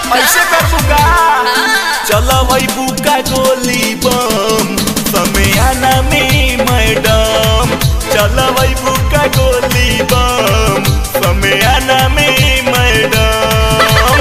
ऐसे कर बुका चल वही बुका गोली बम समयाना में मैडम चल वही बुका गोली बम समयाना में मैडम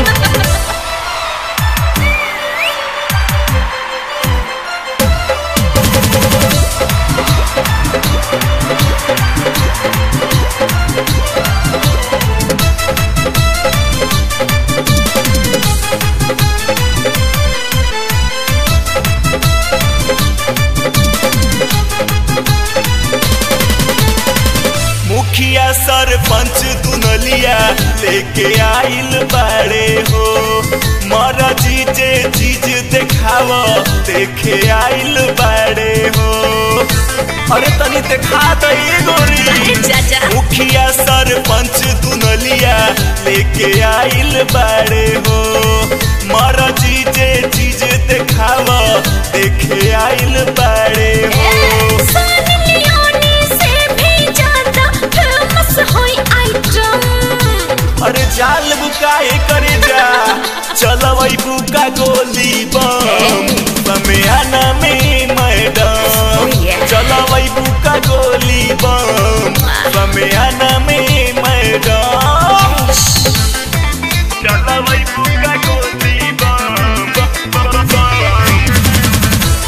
मुखिया सरपंच दुनलिया लेके आइल बाड़े हो मर जीजे चीज देखाव देखे आइल बाड़े हो अरे तनी देखा दई गोरी चाचा मुखिया सरपंच दुनलिया लेके आइल बाड़े हो मर जीजे चीज देखाव देखे आइल बाड़े हो सन लियोनी से भी ज्यादा फेमस होई आइटम अरे जाल बुकाए करे जा चलवई बुका गोली बम समयाना में मैडम Oh, yeah. चलवई बुका गोली बम समयाना में मैडम चलवई बुका गोली बम बम, बम, बम।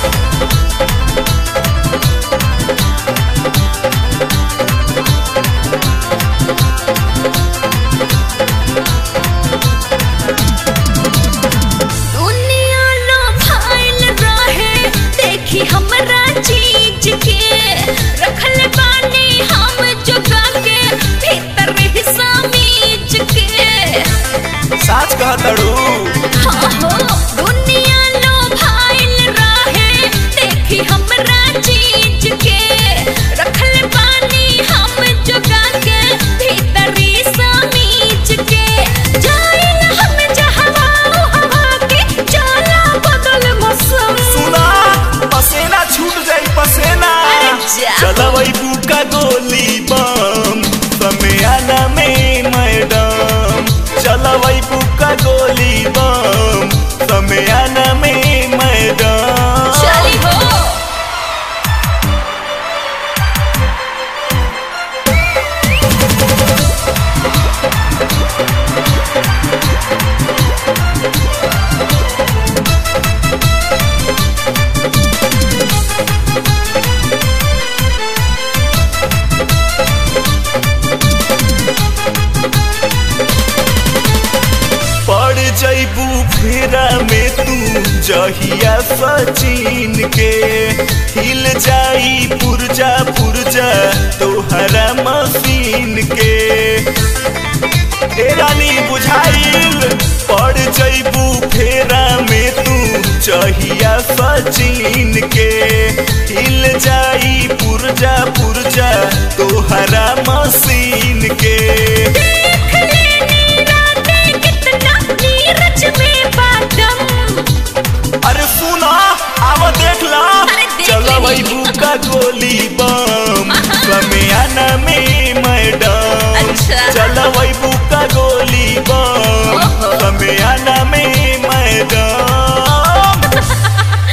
दुनिया लो फाइल रहे देखी हमरा चीज के रखल बानी हम जुगा के भीतर हिस्सा मीज के साच कहतड़ू हाँ हो दुनिया लो फाइल रहे देखी हमरा चीज के रखल बानी हम जुगा के भीतर हिस्सा मीज के जाइल हम जहवा हवा के चला बदल मौसम सुना पसेना छूट जाई पसेना अरे जा। चलवई बुका गोली बम समयाना में मैडम चलवई बुका गोली बम समयाना में मैडम चली हो पड़ जैबू फेरा में तू जहिया सचिन के हिल जाई पुरजा पुरजा तोहरा मशीन के ए रानी बुझाइल पड़ जैबू फेरा में तू जहिया सचिन के हिल जाई पुरजा पुरजा तोहरा मशीन के देख